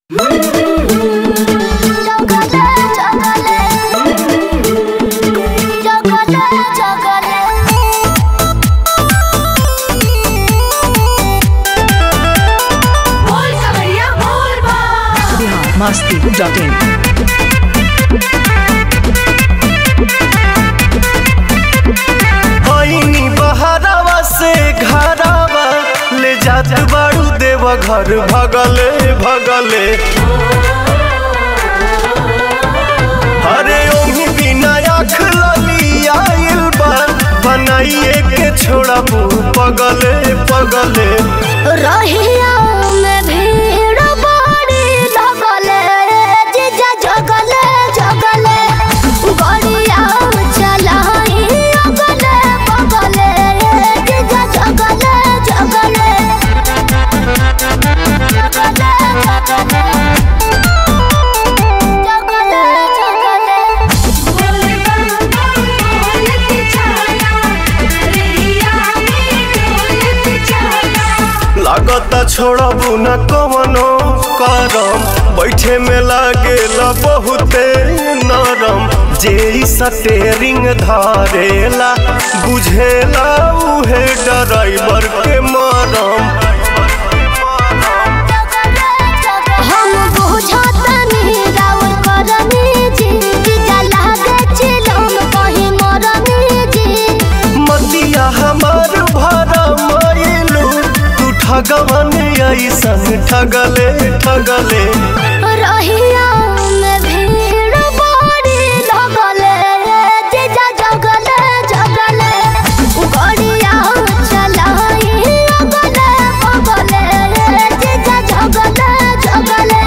masti.in. होइनी बहरावा से घरावा ले जात बाड़ू देव घर भगले भगले अरे ओही बिना आँख लली आइल बा बनाइए के छोड़ा पगले पगले रहिया में भीड़ बड़ी लगले जीजा जगले जगले गड़िया चलाई अगले बगले जीजा जगले जगले जगले जगले जगले लागता छोड़बू न कवनो करम बैठे में लागेला बहुते नरम जे इ स्टेरिंग धरेला बुझेला उहे ड्राइवर के मरम हम बुझतनी राउर करनी जी जीजा लागे चिलम कहीं मरनी जी मतिया हमार भरा मायलू तू ठगवन ऐसन ठगले ठगले रहिया में भीड़ बड़ी लगले जीजा जगले जगले गड़िया चलाई अगले बगले जीजा जगले जगले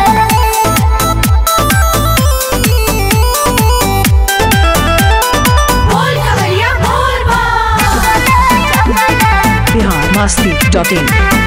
Bihar masti.in.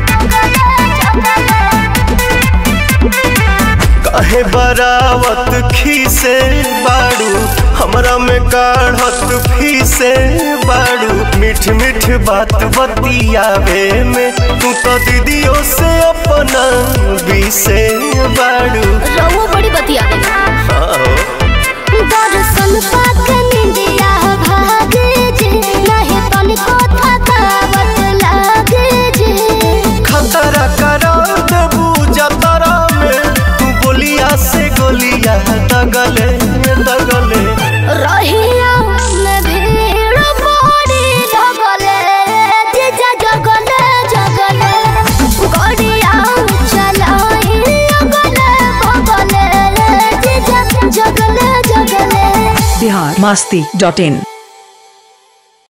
काहे बरावत खीसे बाड़ू हमरा में काढ़त फीसे बाड़ू मीठ मीठ बात बतियावे में तू तो दीदियों से अपना बीसे बाड़ू रहुआ बड़ी बतिया आओ। दर्शन पाक निंदिया भागे जे नहीं तनिको थकावट लागे जे खतरा करा देबू जतरा में तू बोलिया से गोलिया दगले दगले रहिया में भीड़ बड़ी लगले जीजा जगले जगले गड़िया चलाई अगले बगले जीजा जगले जगले Bihar masti.in.